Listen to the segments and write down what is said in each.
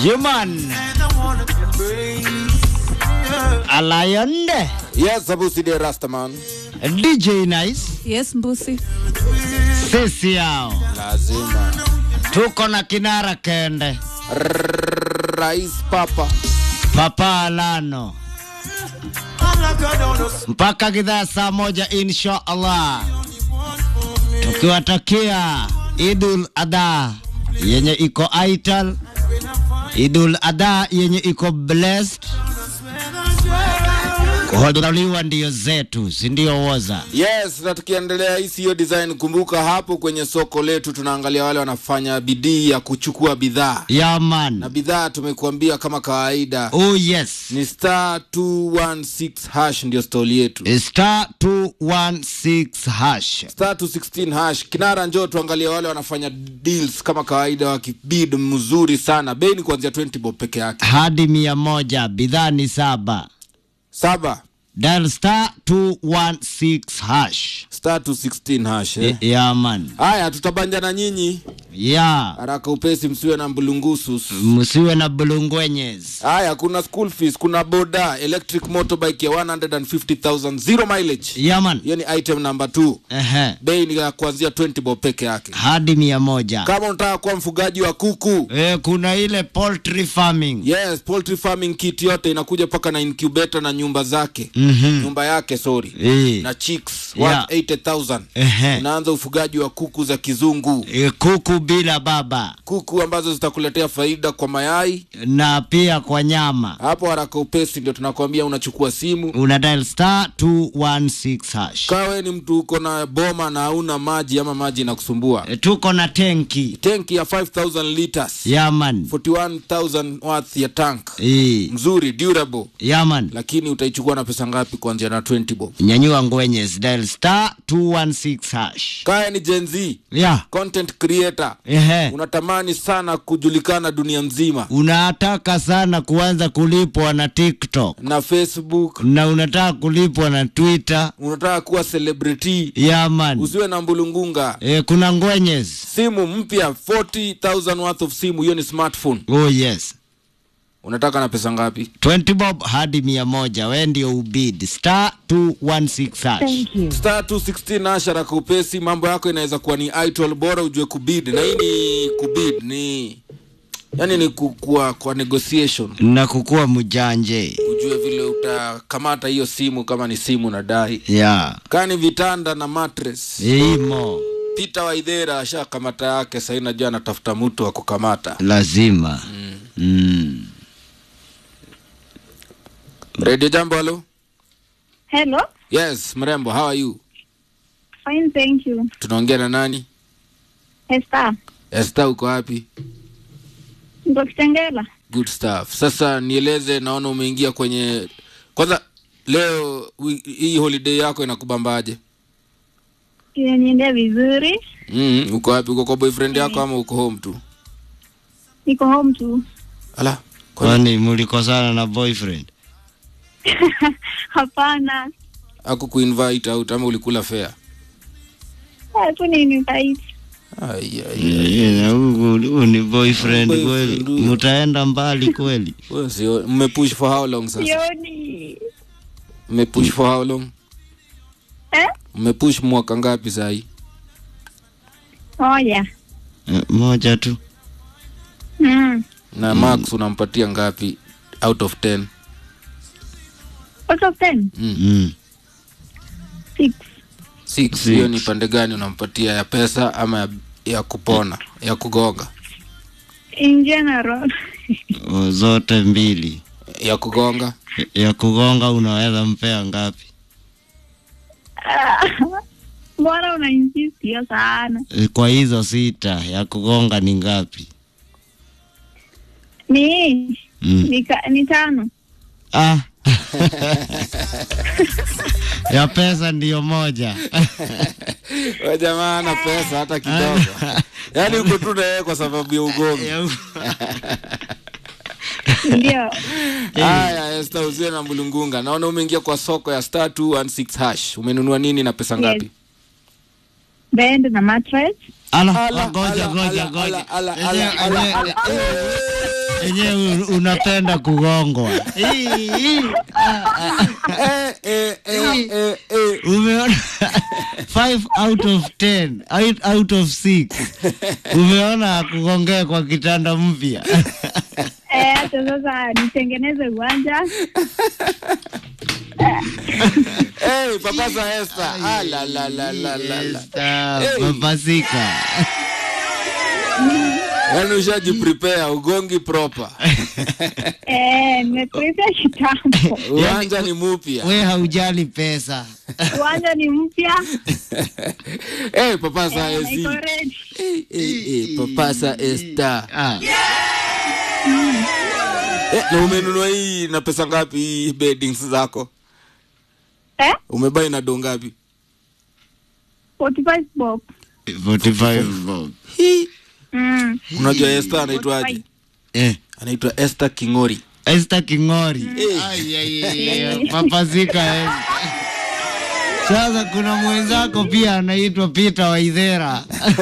Human Alayonde Yes, Abusi de Rastaman. DJ Nice Yes, Mbusi. sisi yao Lazima. tuko na kinara kende Rais Papa. Papa Alano mpaka kidhaa saa moja insha Allah, tukiwatakia Idul Adha yenye iko aital, Idul Adha yenye iko blessed. Kuhodhuriwa ndio zetu, si ndio? Woza Yes, na tukiendelea hii siyo design, kumbuka hapo kwenye soko letu tunaangalia wale wanafanya bidii ya kuchukua bidhaa na yaman. bidhaa tumekuambia kama kawaida Oh yes, ni star 216 hash ndio stoli yetu star 216 hash. star 216 hash kinara njoo tuangalie wale wanafanya deals kama kawaida wakibid mzuri sana bei ni kuanzia 20 bob peke yake hadi mia moja, bidhaa ni saba. saba Dial star 216 hash. star 216 hash eh. Yaman. haya tutabanja na nyinyi Ya, haraka upesi msiwe na mbulungusus msiwe na bulungwenyes. haya kuna school fees kuna boda electric motorbike ya 150000 zero mileage Yaman. hiyo ni item number 2 Ehe. bei ni ya kuanzia 20 bob peke yake Hadi mia moja. kama unataka kuwa mfugaji wa kuku E, kuna ile poultry farming. yes poultry farming kit yote inakuja mpaka na incubator na nyumba zake Mhm. nyumba yake sorry Eh. na chicks Yeah. worth 80000 Ehe. unaanza ufugaji wa kuku za kizungu E, kuku bila baba kuku ambazo zitakuletea faida kwa mayai na pia kwa nyama. hapo haraka upesi ndio tunakwambia unachukua simu Una dial star 216 hash. kawe ni mtu uko na boma na hauna maji ama maji inakusumbua E, tuko na tenki. tenki ya 5000 liters Yaman. 41000 worth ya tank E, mzuri durable yaman. lakini utaichukua na pesa ngapi kuanzia na 20 bob Nyanyua ngwenyes. Dial star 216 hash. kaya ni Gen Z Ya. content creator Ehe. unatamani sana kujulikana dunia mzima unataka sana kuanza kulipwa na TikTok na facebook na unataka kulipwa na Twitter. unataka kuwa celebrity Yaman. usiwe na mbulungunga E, kuna ngwenyes. simu mpya 40000 worth of simu hiyo ni smartphone Oh yes. unataka na pesa ngapi 20 bob hadi mia moja. We ndio ubid star 216 hash. star 216 ashara kwa upesi mambo yako inaweza kuwa ni idol bora ujue kubid na hii ni kubid ni yani ni kukua kwa negotiation na kukuwa mjanje ujue vile utakamata hiyo simu kama ni simu nadai ya kaa ni vitanda na mattress imo Peter Waithera ashakamata yake sahii najua anatafuta mtu wa kukamata lazima mm. radio jambo halo Hello. yes mrembo how are you Fine, thank you. tunaongea na nani Esther. esta uko wapi Niko Kitengela. good stuff sasa nieleze naona umeingia kwenye kwanza leo wi- hii holiday yako inakubambaje Inaniendea vizuri. mm, uko wapi uko kwa boyfriend yako ama uko home tu Niko home tu. ala kwani- kwani mulikosana na boyfriend Hapana. aku kuinvite out ama ulikula fare Hapo ni invite. Ai, ai, Eh, na huyu- huyu ni boyfriend kweli Boyfriend huyo. mutaenda mbali kweli wewe sio mmepush for how long sasa Sioni. mmepush for how long Eh? mmepush mwaka ngapi sahii Moja. Eh, moja tu Mm. na max unampatia ngapi out of 10 Out of ten? mm. Six. six Six. hiyo ni pande gani unampatia ya pesa ama ya, ya kupona ya kugonga In general. O, zote mbili ya kugonga ya kugonga unaweza mpea ngapi Ah, Mbona una insist hiyo sana? Eh, kwa hizo sita ya kugonga ni ngapi Ni mm. ni, ka, ni tano. ah. ya pesa ndiyo moja we jamaa ana pesa hata kidogo yaani uko tu naye kwa sababu ya ugongi Ya u- Ndio. haya esta usiwe na mbulungunga naona umeingia kwa soko ya star 216 hash umenunua nini na pesa ngapi Bed na mattress. Ala, Ala, ngoja ala, ngoja ala, ngoja. ala, ala, Enyewe- ala, enyewe- ala, ala. Enyewe un- unapenda kugongwa. Hii, hii. Eh, eh, eh, eh, eh. Umeona 5 out of 10, out, out of 6. Umeona kugongea kwa kitanda mpya. Eh, hata sasa nitengeneze uwanja. Eh, papasa Esther. Ah, la, la, la, la, la, la. Esther, Hey. Papasika. Yaani ushaji prepare ugongi proper. Eh, nimeprepare kitambo. Uwanja ni mupya. We haujali pesa. Uwanja ni mpya. Eh, papasa Eh, na iko Esi. ready. Eh, eh, eh, papasa Esther. Ah, Eh, na umenunua hii na pesa ngapi hii beddings zako? Eh, Umebai na do ngapi? 45 bob. 45 bob. Hii. Mm. Unajua Esther anaitwaje? Eh. Anaitwa Esther Kingori. Esther Kingori. Eh. Ai, ai, ai, ai, Papasika Esther. Sasa kuna mwenzako pia anaitwa Peter Waithera.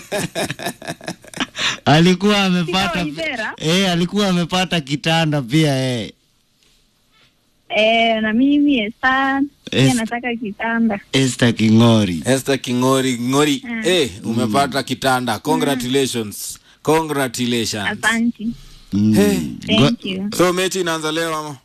alikuwa amepata Waithera? eh, alikuwa amepata kitanda pia eh. Eh, na mimi Esther pia Esther. nataka kitanda. Esther Kingori. Esther Kingori. Ngori. Mm. Eh, umepata kitanda. Congratulations. Congratulations. Asante. Mm. Hey. Thank you. So mechi inaanza leo ama?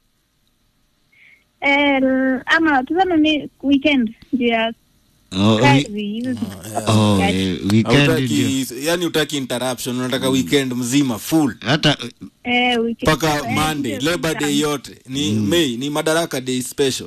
Eh, l- ama tuseme ni weekend ndio ya Oh, wi- kazi hizo. oh, kazi. eh, weekend ndio. Hautaki, yani utaki interruption, unataka weekend mzima full Hata Eh, weekend. mpaka Eh, Monday, ndio Labor Day yote ni May, ni Madaraka Day special.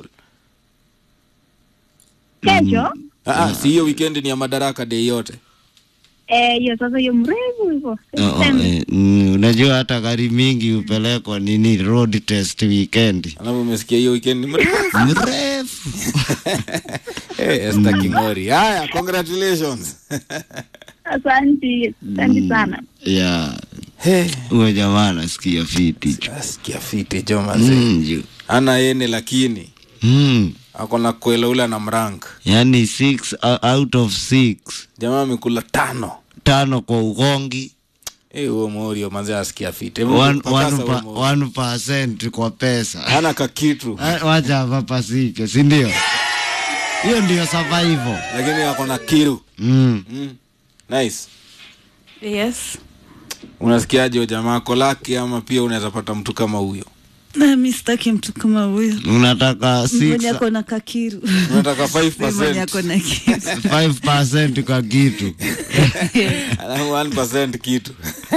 Kesho? Ah, ah, si hiyo weekend ni ya Madaraka Day yote. Eh, hiyo sasa hiyo mrefu hivyo. Oh, oh, eh, mm, unajua hata gari mingi hupelekwa nini road test weekend Alafu umesikia hiyo weekend ni mrefu. mrefu Eh, Esther Kingori. Haya, congratulations. Asante, asante sana. ya Hey, huyo jamaa anasikia fiti jo. asikia fiti jo mazee. mm, jo. Ana yene lakini mm. ako na kwela ule na mrank. yani six uh, out of six Jamaa amekula tano. tano kwa ugongi Eh, huo Morio manze asikia fiti. Hebu one, papasa one, huo pa, Morio. one percent kwa pesa Hana kakitu. Ah, wacha papasike sindio hiyo ndio survival Lakini ako na kiru. mm. Mm. Nice. Yes. Unasikiaje huyo jamaa kolaki ama pia unaweza pata mtu kama huyo? Na mi sitaki mtu kama huyo unataka six, mwenye ako na kakiru Unataka Si mwenye ako 5%. na kiru 5% kwa kitu Alafu 1% kitu.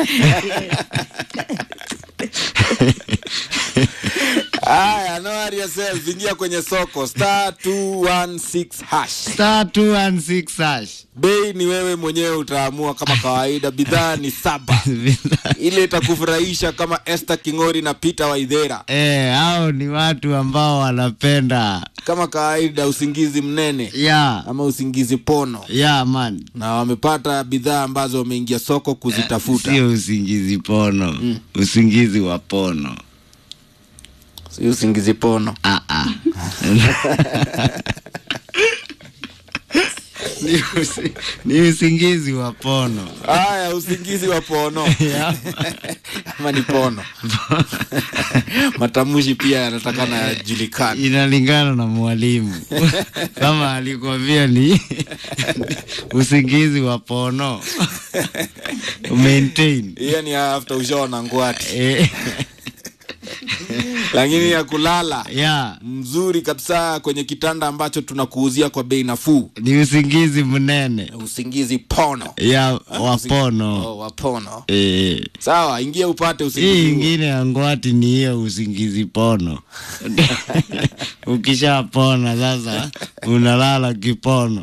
Aya, no worry yourself. Ingia kwenye soko star 216 hash. star 216 hash Bei ni wewe mwenyewe utaamua kama kawaida. Bidhaa ni saba. Ile itakufurahisha kama Esther Kingori na Peter Waithera. Eh, hao ni watu ambao wanapenda Kama kawaida usingizi mnene ya ama usingizi pono. ya man Na wamepata bidhaa ambazo wameingia soko kuzitafuta. sio usingizi pono usingizi wa pono Si usingizi pono. ah, ah. ni, usi, ni usingizi wa pono Haya, usingizi wa pono Ya. ama ni pono. Matamushi pia yanatakana yajulikane. inalingana na mwalimu kama alikwambia ni usingizi wa pono maintain Hiyo ni after ushaona ngwati, eh, lakini ya kulala ya mzuri kabisa kwenye kitanda ambacho tunakuuzia kwa bei nafuu. ni usingizi mnene Usingizi pono ya wapono oh, wa pono. eh. Sawa, ingia upate hii usingizi huo. ingine ya ngwati ni hiyo usingizi pono ukishapona sasa unalala kipono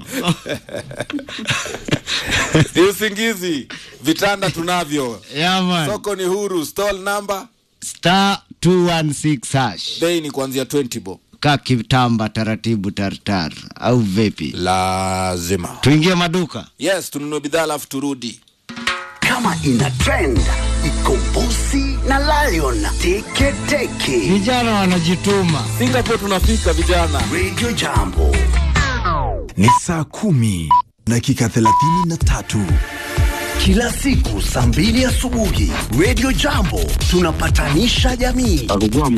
Ni usingizi, vitanda tunavyo, yaman soko ni huru, stall number, star 216 hash bei ni kuanzia 20 bob. ka kitamba taratibu tartar au vipi Lazima tuingie maduka yes, tununue bidhaa alafu turudi. kama ina trend iko Bossy na Lion teke teke. vijana wanajituma Singapore tunafika vijana. Radio Jambo ni saa kumi dakika 33 kila siku saa mbili asubuhi Radio Jambo tunapatanisha jamii. alikuwa